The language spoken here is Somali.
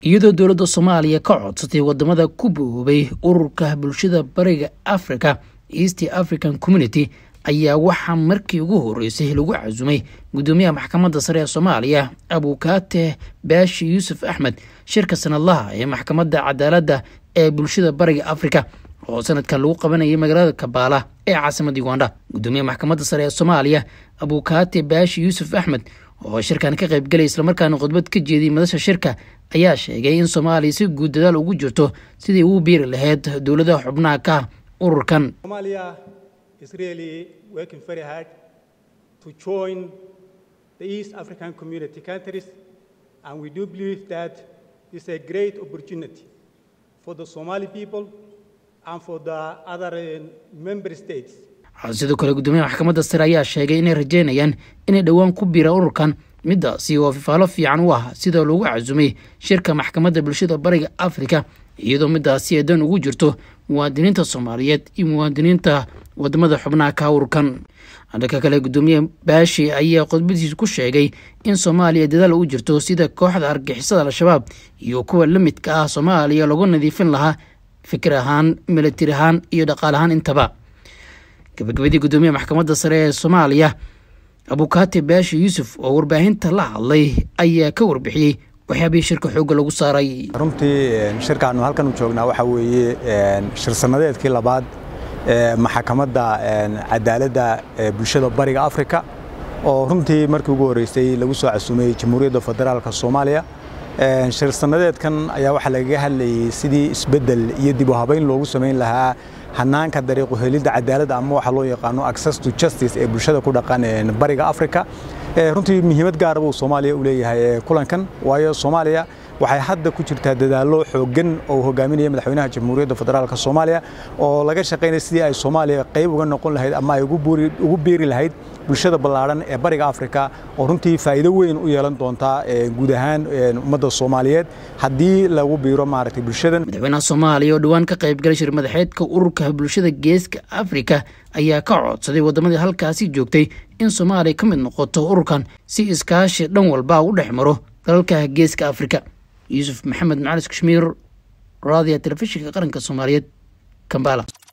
iyadoo dowladda soomaaliya ka codsatay wadamada ku boobay ururka bulshada bariga africa east african community ayaa waxaa markii ugu horeysay lagu casumay gudoomiyaha maxkamadda sare ee soomaaliya abukaate baashi yuusuf axmed shirka sanadlaha ee maxkamadda cadaaladda ee bulshada bariga africa oo sanadkan lagu qabanayay magaalada kabaala ee caasimada uganda gudoomiyaha maxkamadda sare ee soomaaliya abukaate baashi yuusuf axmed oo shirkan ka qaybgalay islamarkaana khudbad ka jeediyay madasha shirka ayaa sheegay in soomaaliya si guud dadaal ugu jirto sidii ugu biiri lahayd dowladaha xubnaha ka ururkan is really working very hard to join the East African community countries, and we do believe that it's a great opportunity for the Somali people and for the other uh, member states. sidoo kale gudoomiyaha maxkamadda sare ayaa sheegay inay rajeynayaan inay dhowaan ku biiraan ururkan midaasi oo fifaalo fiican u ah sida loogu casumay shirka maxkamadda bulshada bariga africa iyadoo midaasi ay dan ugu jirto muwaadiniinta soomaaliyeed iyo muwaadiniinta wadamada xubnaha ka ururkan dhanka kale gudoomiye baashi ayaa khudbadiisa ku sheegay in soomaaliya dadaal u jirto sida kooxda argixisada al-shabaab iyo kuwa la midka ah soomaaliya lagu nadiifin lahaa fikir ahaan milatari ahaan iyo dhaqaal ahaan intaba gabagabadii gudoomiyaha maxkamadda sare ee soomaaliya abukaate baashi yuusuf oo warbaahinta la hadlay ayaa ka warbixiyey waxyaabihii shirka xoogga lagu saaray runtii shirkaannu halkan u joognaa waxaa weeye shir sannadeedkii labaad ee maxkamadda cadaaladda ee bulshada bariga afrika oo runtii markii ugu horreysay lagu soo casuumay jamhuuriyadda federaalka soomaaliya shir sannadeedkan ayaa waxaa lagaga hadlayay sidii isbeddel iyo dib u habayn loogu samayn lahaa hanaanka dariiqu helidda cadaaladda ama waxaa loo yaqaano access to justice ee bulshada ku dhaqan bariga afrika runtii muhiimad gaara buu soomaaliya u leeyahay kulankan waayo soomaaliya waxay hadda ku jirtaa dadaallo xooggan oo hogaaminaya madaxweynaha jamhuuriyadda federaalka soomaaliya oo laga shaqaynaya sidii ay soomaaliya qayb uga noqon lahayd ama ay ugu biiri lahayd bulshada ballaadhan ee bariga afrika oo runtii faa'iido weyn u yeelan doontaa guud ahaan ummadda soomaaliyeed haddii lagu biiro maaragtay bulshadan madaxweynaha soomaaliya oo dhowaan ka qaybgalay shir madaxeedka ururka bulshada geeska afrika ayaa ka codsaday waddamadii halkaasi joogtay in soomaaliya ka mid noqoto ururkan si iskaashi dhan walba u dhex maro dalalka geeska afrika yuusuf maxamed macalis kashmiir raadiya telefishinka qaranka soomaaliyeed kambala